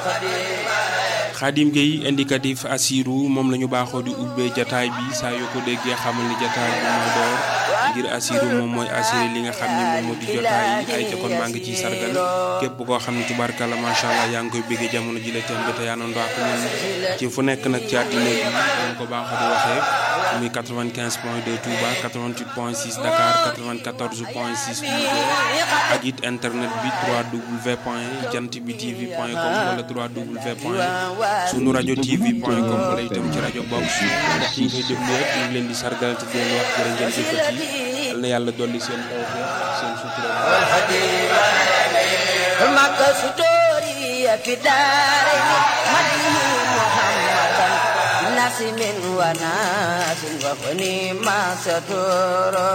Xaadim Gueye indicatif Assirou moom la ñu baaxoo di ubbee jataay bi saa yoo ko déggee xamal ni jataay bi moo door ngir Assirou moom mooy assuré li nga xam ni moom moo di jotaay ay ca kon maa ngi ciy sargal képp koo xam ne tubaarkalla macha allah yaa ngi koy bëggee jamono ji la tem bi te yaa noonu ak ñun ci fu nekk nag ci àddina bi ñu ko baaxoo di waxee muy 95 point 2 Touba 88 point 6 Dakar 94 point 6 Louga ak it internet bi 3w point jant bi tv point com wala 3w point sunu rajo tv point com wala itam ci rajo box ndax ñi koy déglu yëpp ñu ngi leen di sargal te di leen wax jërë ngeen jëfati yal na yàlla dolli seen tawfeex seen sutura maka sutori fi daare madini muhammadan nasimin wa nasin wa fani ma satoro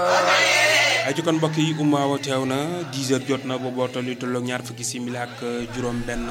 ay ci kon mbokk yi umaawa teew na 10 heures jot na boobu tollu tolloog ñaar fukki simili ak juróom benn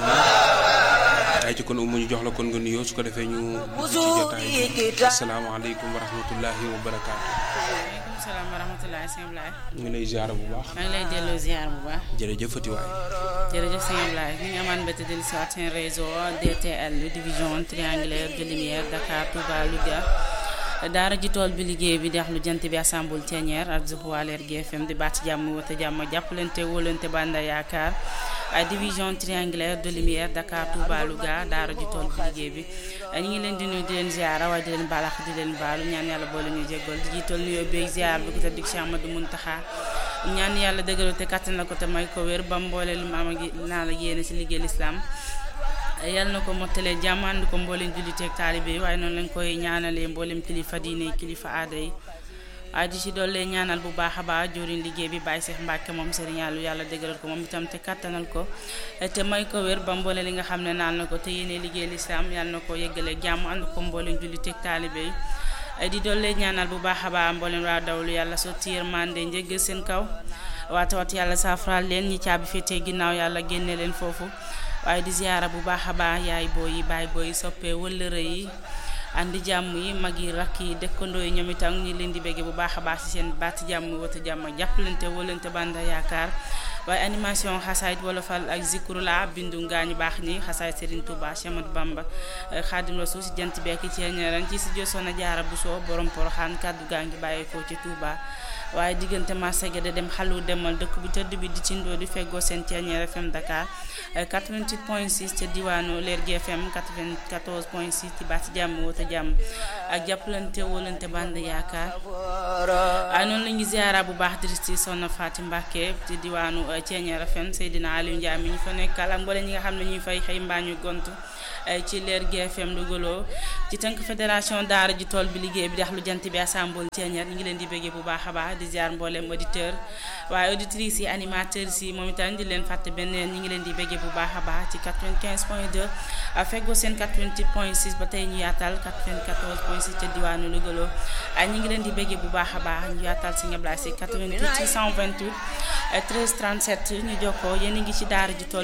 ay ci kon umu ñu jox la kon nga nuyoo su ko defee ñu ci jotaay bi asalaamaaleykum wa rahmatullahi wa barakaatu. waaleykum salaam wa rahmatullahi sëñ Ablaye. ñu ngi lay ziar bu baax. maa ngi lay delloo ziar bu baax. jërëjëf Fati waay. jërëjëf sëñ Ablaye ñu ngi amaan mbégte dellu si waat seen réseau DTL division triangulaire de lumière Dakar Touba Louga. daara ji tool bi liggéey bi dex lu jant bi assemble Thiénière ak Zuhwaler GFM di baat jàmm wata jàmm jàppalante wóolante banda yaakaar ay division triangulaire de lumière Dakar Touba Louga daara ji tool bi liggéey bi ñu ngi leen di nuyu di leen ziara waaye di leen baalax di leen baalu ñaan yàlla boole ñu jéggal di jiital nuyoo beeg ziar bi ko te dig Cheikh Amadou Muntaxa ñaan yàlla dëgëral te kattan la ko te may ko wér ba mboole lu maam gi naa la yéene si liggéey lislaam yal na ko mottalee jàmm ànd ko mboolem julliteeg taalibe yi waaye noonu lañ koy ñaanalee mboolem kilifa diine kilifa aada yi waaye di ci dollee ñaanal bu baax a baax joriñ liggéey bi Baye Cheikh Mbacke moom Serigne Yàlla yàlla dëgëral ko moom itam te kattanal ko te may ko wér ba mboole li nga xam ne naan na ko te yéene liggéey lislaam yal na ko yeggale jàmm ànd ko mboolem julliteeg taalibe yi di dollee ñaanal bu baax a baax mboolem waa dawlu yàlla sotti yërmande njëggal seen kaw waata wat yàlla saafaraal leen ñi caabi féetee ginnaaw yàlla génne leen foofu waaye di ziyaara bu baax a baax yaay booy yi baay booy yi soppee wëllëre yi andi jàmm yi mag yi rakk yi dëkkandoo yi ñoom itam ñi leen di béggee bu baax a baax ci seen baati jàmm wata jàmm jàppalante wëlante banda yaakaar waaye animation xasaayit wolofal ak zikrula bindu ngaañu baax ñi xasaayit Serigne Touba Cheikh Ahmadou Bamba Xaadim Rasul si jant bekki ci ñaran ci si josoona jaara bu soo borom poroxaan kàddu gaa ngi bàyyeekoo ci Touba waaye diggante Massega de dem xalu demal dëkk bu tëdd bi di cindoo di feggoo seen Thiéniere FM Dakar 88 point 6 ca diwaanu Lergui FM 94 point 6 ci baati jàmm wota jàmm ak jàppalante wóolante band yaakaar waaye noonu la ñuy ziara bu baax diristi Soxna Faati Mbàkke ci diwaanu Thiéniere FM Seydina Aliou Ndiaye mi ñu fa nekkal ak mboolem ñi nga xam ne ñuy fay xëy mbaa ñu gont ci Lergui FM Louga ci tënk fédération daara ji tool bi liggéey bi dax lu jant bi assemble Thiéniere ñu ngi leen di béggee bu baax a baax di ziar mboolem auditeur waaye auditrices yi animateurs yi moom itam di leen fàtte benn ñi ngi leen di béggee bu baax a baax ci 95 point 2 feggoo seen 88 point 6 ba tey ñu yaatal 94 point 6 ca diwaanu Louga ay ñi ngi leen di béggee bu baax a baax ñu yaatal si ñeblaay si 88 628 13 37 ñu jokkoo yéen a ngi ci daara ji tool